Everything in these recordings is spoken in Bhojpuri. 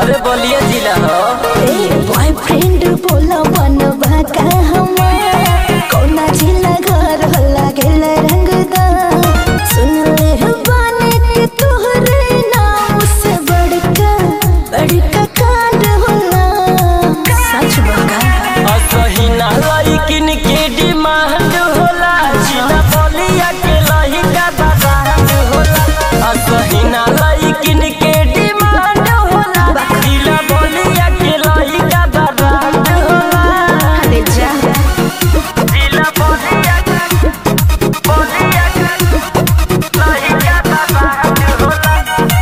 अरे बोलिए जिला हो बॉयफ्रेंड बोला बनवा का हमार कौना जिला घर हल्ला गेल रंगदा सुन ले बाने के तोहरे नाम से बड़का बड़का कांड होला सच बका असही ना लइकिन के डिमांड होला जिला बोलिया के लहिका बाबांड होला असही ना लइकिन के डिमांड होला जिला बोलिया के लहिका बाबांड होला अरे जा जिला बोलिया के बोलिया के लहिका बाबांड होला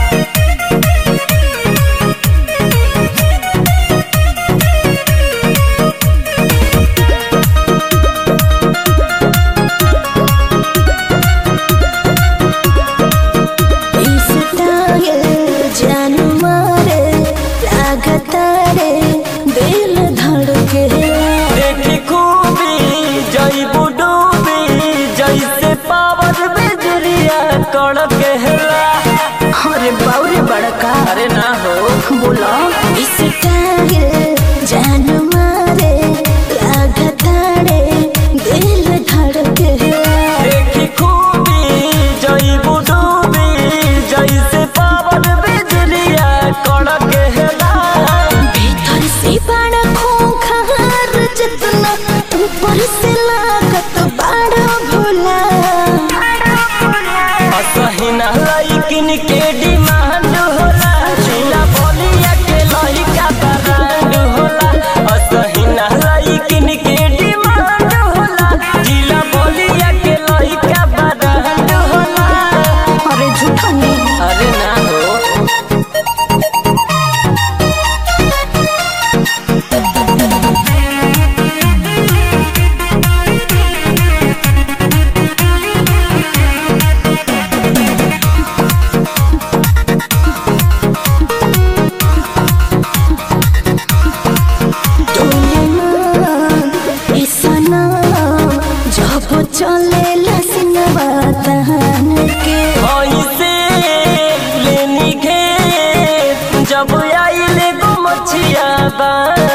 इस टाइल जान मारे लागता रे दिल धड़के देखी खूबी जईबू डूबी जैसे पावर बिजलिया कड़क हेला अरे बाउरे बड़का अरे ना हो बोला इस टाइल जान मारे लागता रे दिल धड़के देखी खूबी जईबू डूबी जैसे पावर बिजलिया कड़क हेला भीतर से बड़ा खोखर जितना ऊपर से लागत बड़ा भोला असहिना लइकिन के डिमांड होला जिला बोलिया के लइका ब्रांड होला असहिना लइकिन के डिमांड होला जिला बोलिया के लइका ब्रांड होला अरे झूठा नहीं अरे ना हो चले लसनवा तहन के ऐसे लेनी घे जब आइले गो मछिया बा